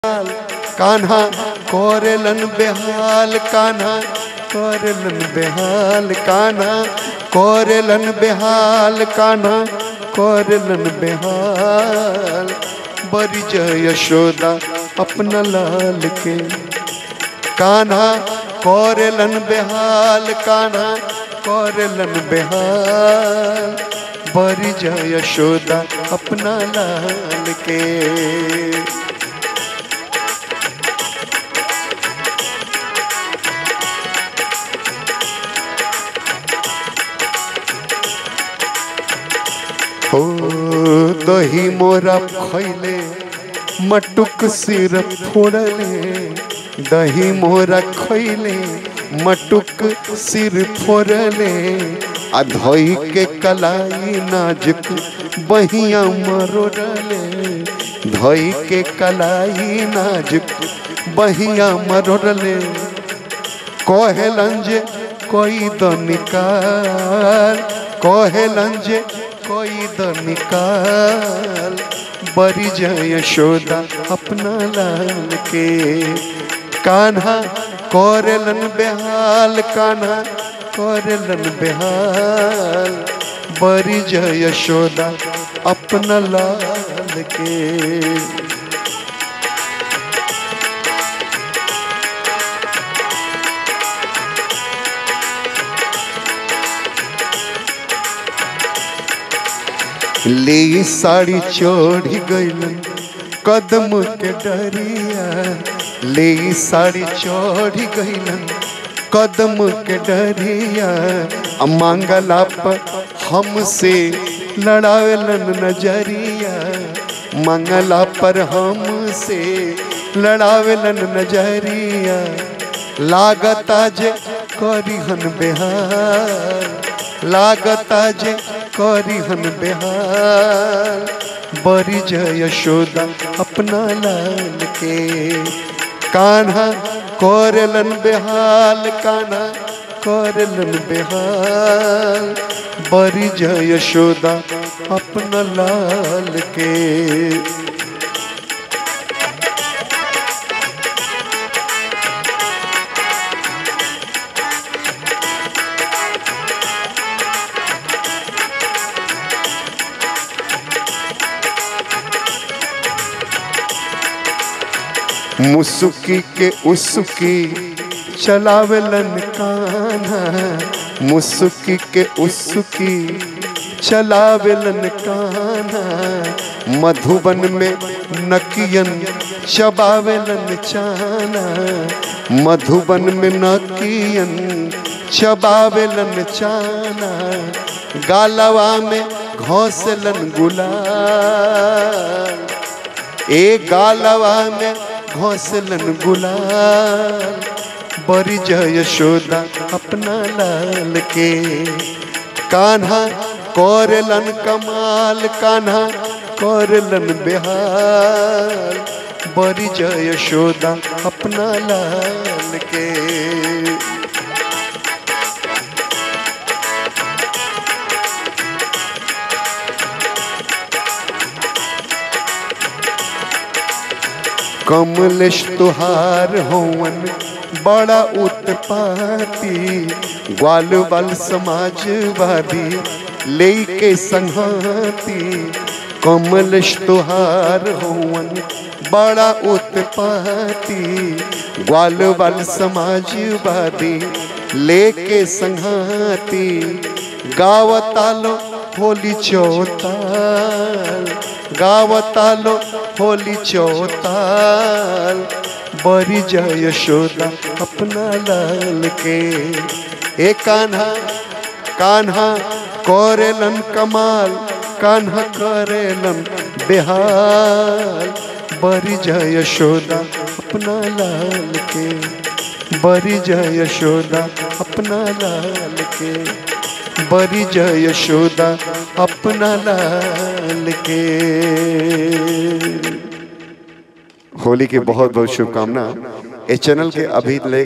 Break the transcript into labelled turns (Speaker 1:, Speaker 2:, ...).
Speaker 1: कान्हा कोरेलन बेहाल कान्हा कोरेलन बेहाल कान्हा कोरेलन बेहाल कान्हा कोरेलन बेहाल बरी जय यशोदा अपना लाल के कान्हा कोरेलन बेहाल कान्हा कोरेलन बेहाल बरी जय यशोदा अपना लाल के हो दही मोरा खैले मटुक सिर फोड़ले दही मोरा खैले मटुक सिर फोड़ले आ धोई के कलाई नाजुक बहिया मरोड़ले धोई के कलाई नाजुक बहिया मरोड़ले कहेलन जे कोई तो निकाल कहेलन जे कोई तो निकाल बरी जय यशोदा अपना लाल के कान्हा कोरेलन बेहाल कान्हा कोरेलन बेहाल बरी जय यशोदा अपना लाल के ले साड़ी चढ़ी गईलन कदम के डरिया ले साड़ी चढ़ी गईलन कदम के डरिया आ मांगला पर हमसे लड़ावेलन नजरिया मंगला पर हमसे लड़ावेलन नजरिया लागता जे करिहन बेहार लागता जे करिहन बेहाल बरी जय यशोदा अपना लाल के कान्हा कोरलन बेहाल कान्हा कोरलन बेहाल बरी जय यशोदा अपना लाल के मुसुकी के उसकी चलावेलन कान्हा मुसुकी के उसकी चलावेलन कान्हा मधुबन में नकियन चबावेलन चाना मधुबन में नकियन चबावेलन चाना गालवा में घोंसलन गुलाल ए गालवा में घोंसलन गुलाल बरी जय यशोदा अपना लाल के कान्हा कोरलन कमाल कान्हा कोरलन बेहाल बरी जय यशोदा अपना लाल के कमलेश तुहार होवन बड़ा उत्पाती ग्वाल बाल समाजवादी लेके संहाती कमलेश तुहार होवन बड़ा उत्पाती ग्वाल बाल समाजवादी लेके संहाती गावतालो होली चौताल गावतालो होली चौताल बरी जय यशोदा अपना लाल के ए कान्हा कान्हा करेलन कमाल कान्हा करेलन बेहाल बरी जय यशोदा अपना लाल के बरी जय यशोदा अपना लाल के बरी जय यशोदा अपना लाल के होली की बहुत बहुत शुभकामना इस चैनल के अभी ले